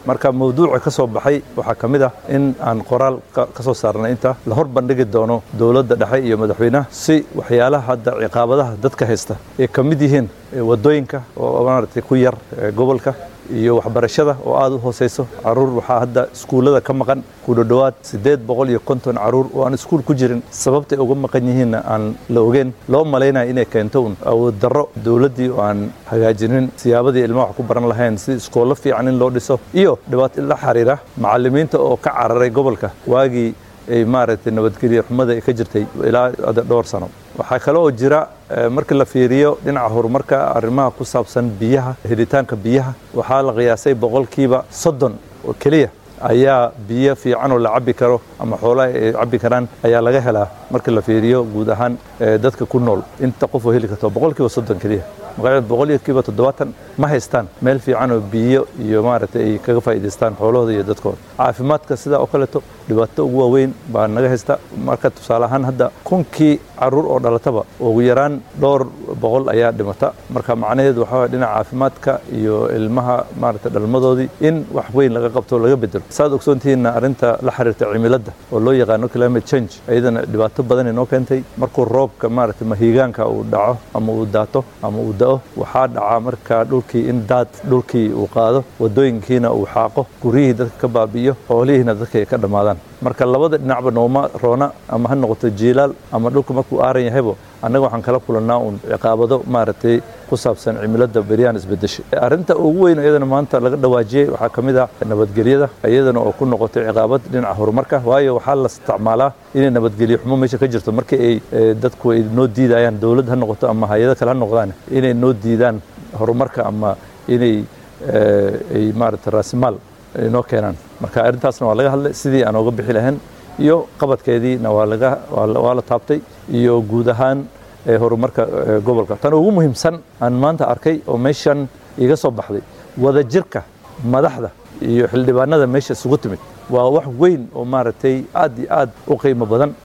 marka mawduuca ka soo baxay waxaa ka mid ah in aan qoraal ka soo saarnay inta la hor bandhigi doono dowladda dhexe iyo madaxweynaha si waxyaalaha hadda ciqaabadaha dadka haysta ay ka mid yihiin wadooyinka oo maaragtay ku yar gobolka iyo waxbarashada oo aada u hooseyso caruur waxaa hadda iskuullada ka maqan ku dhodhowaad siddeed boqol iyo konton caruur oo aan iskuul ku jirin sababtay uga maqan yihiinna aan la ogeyn loo malaynaya inay keento un awood darro dowladdii oo aan hagaajinin siyaabadii ilmaha wax ku baran lahayn si iskoollo fiican in loo dhiso iyo dhibaato la xiriira macallimiinta oo ka cararay gobolka waagii ay maaragtay nabadgelyo xumada ka jirtay ilaa dhowr sano waxaa kale oo jira markii la fiiriyo dhinaca horumarka arrimaha ku saabsan biyaha helitaanka biyaha waxaa la qiyaasay boqolkiiba soddon oo keliya ayaa biyo fiican oo la cabbi karo ama xoolaha ay cabbi karaan ayaa laga helaa markii la fiiriyo guud ahaan dadka ku nool inta qof oo heli karto boqolkiiba soddon keliya magaalada boqolkiiba toddobaatan ma haystaan meel fiican oo biyo iyo maaragtay ay kaga faa'iidaystaan xoolahooda iyo dadkooda caafimaadka sidaa oo kaleeto dhibaato ugu waaweyn baa naga haysta marka tusaale ahaan hadda kunkii caruur oo dhalataba ugu yaraan dhowr boqol ayaa dhimata marka macnaheedu waxaa waye dhinaca caafimaadka iyo ilmaha maaragtay dhalmadoodii in wax weyn laga qabto laga bedelo saad ogsoontihiinna arrinta la xiriirta cimilada oo loo yaqaano climate change iyadana dhibaato badan inoo keentay markuu roobka maaragtay mahiigaanka uu dhaco ama uu daato ama uu da'o waxaa dhaca marka dhulkii in daad dhulkii uu qaado wadooyinkiina uu xaaqo guryihii dadka ka baabi'iyo xoolihiina dadka ay ka dhammaadaan marka labada dhinacba nooma roona ama ha noqoto jiilaal ama dhulka markuu aaran yahaybo annaga waxaan kala kulannaa uun ciqaabado maaragtay ku saabsan cimilada beryaan isbedeshay arrinta ugu weyn iyadana maanta laga dhawaajiyey waxaa ka mid ah nabadgelyada iyadana oo ku noqotay ciqaabad dhinaca horumarka waayo waxaa la isticmaalaa inay nabadgelyo xumo meesha ka jirto markii ay dadku ay noo diidayaan dowlad ha noqoto ama hay-ado kale ha noqdaan inay noo diidaan horumarka ama inay ay maaragtay raasimaal inoo keenaan marka arrintaasna waa laga hadlay sidii aan ooga bixi lahayn iyo qabadkeediina waa laga waa la taabtay iyo guud ahaan horumarka gobolka tan ugu muhiimsan aan maanta arkay oo meeshan iga soo baxday wadajirka madaxda iyo xildhibaanada meesha isugu timid waa wax weyn oo maaragtay aad iyo aad u qiimo badan